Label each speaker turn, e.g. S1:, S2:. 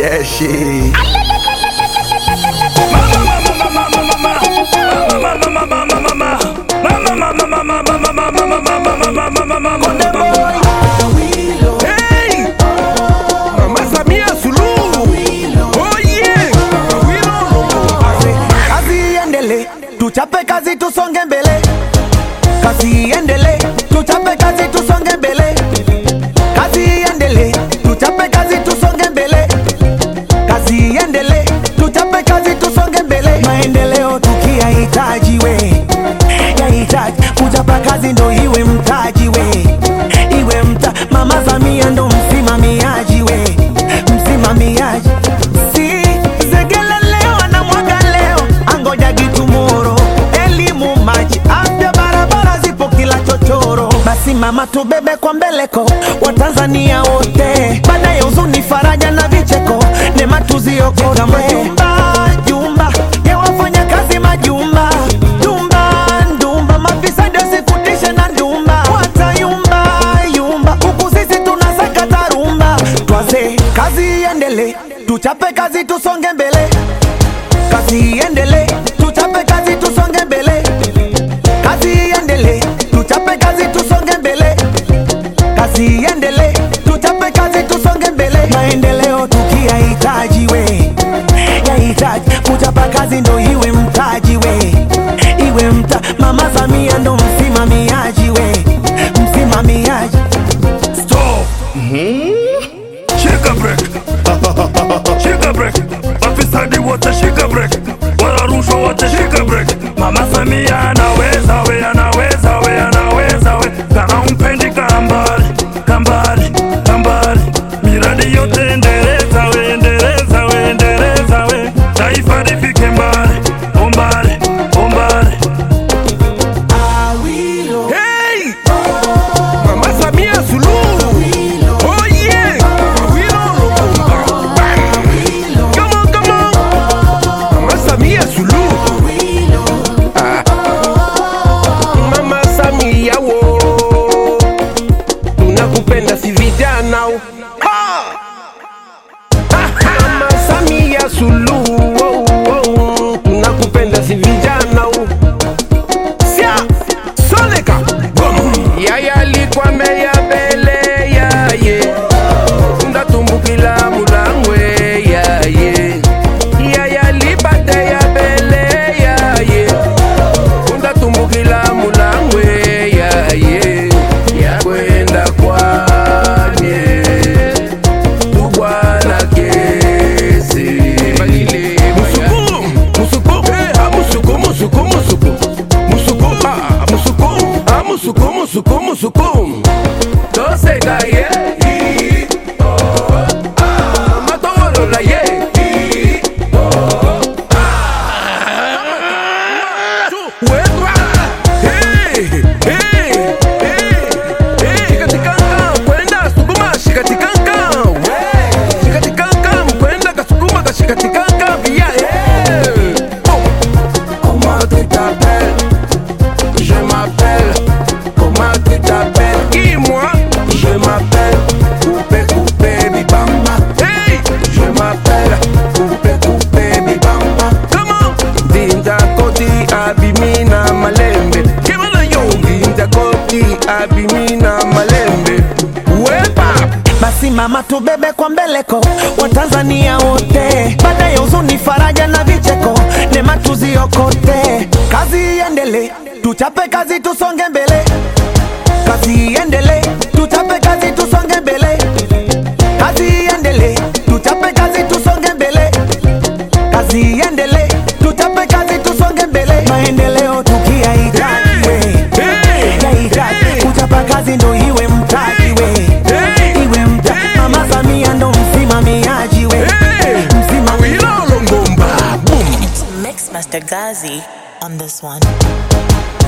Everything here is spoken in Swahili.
S1: that shit.
S2: Hey! Mama Samia Suluhu. Oh yeah.
S3: kazi iendele tuchape kazi tusonge mbele kazi iendele tuchape kazi tusonge mbele kazi iendele tuchape kazi tusonge mbele kazi iendele tuchape kazi tusonge mbele maendeleo tukiyahitaji we yahitaji kuchapa kazi ndo iwe mtaji we iwe mta mama Samia ndo msimamiaji we msimamiaji si zegele leo na mwaga leo angoja gitumoro elimu maji afya barabara zipo kila chochoro basi mama tubebe kwa mbeleko watanzania wote baada ya huzuni faraja na vicheko nema tuziokote majumba jumba ya wafanya kazi majumba jumba ndumba mafisadi wasikutishe na ndumba watayumba yumba huku sisi tunasakata rumba twaze kazi iendele tuchape kazi tusonge mbele kazi iendele tuchape kazi tusonge mbele kazi iendele tuchape kazi tusonge mbele kazi iendele tuchape kazi tusonge mbele maendeleo tukiyahitaji we yahitaji kuchapa kazi ndo iwe mtaji we iwe mta mama Samia ndo msimamiaji we msimamiaji
S4: Stop! Shika break! Shika break! Mafisadi wote shika break! Wala rushwa wote shika break! Mama Samia anaweza we, anaweza we, anaweza we. Kama umpendi kambali, kambali, kambali. Miradi yote endeleza we, endeleza we, endeleza we. Taifa lifike mbali, umbali, umbali.
S2: Hey! Mama Samia Suluhu. Oh yeah. Awilo Lubumba. Bang. Come on, come on. Mama Samia Suluhu. Ah. Mama Samia wo. Tunakupenda si vijana. Ha! Mama Samia Suluhu. Oh, oh. Tunakupenda si vijana. Sia Soleka Yaya alikuwa meya bele yaye ndatumbukila mulangwe yaye Yaya alipate ya bele yaye ndatumbukila mulangwe yaye yakwenda kwanye tubwana kesi musuku musuku eh, ah, musuku musuku musuku musuku ah, musuku ah, musuku musuku musuku toseka ye matolola ye wetwa Hey, hey, hey, hey. Shikatikanga, kwenda sukuma shikatikanga we. Shikatikanga, mkwenda kasukuma kashikatikanga via hey. Oh. Comment tu t'appelles Je m'appelle. Comment tu t'appelles Qui moi Je m'appelle Coupé Coupé Bibamba. Hey Je m'appelle Coupé Coupé Bibamba. Comment Dinda Koti Abimina Malembe. Kimana yo Dinda Koti Abimina Malembe. Wepa
S3: basi mama tubebe kwa mbeleko watanzania wote baada ya huzuni faraja na vicheko nema tuziokote kazi iendele tuchape kazi tusonge mbele kazi iendele tuchape kazi tusonge mbele kazi iendele tuchape kazi tusonge mbele kazi iendele tuchape kazi tusonge mbele maendeleo tukiyahitaji we yahitaji kuchapa kazi ndo iwe mtaji we iwe mta mama Samia ndo msimamiaji we msimamiaji
S2: Wilolo Ngomba. Boom.
S5: Mix Master Gazi on this one.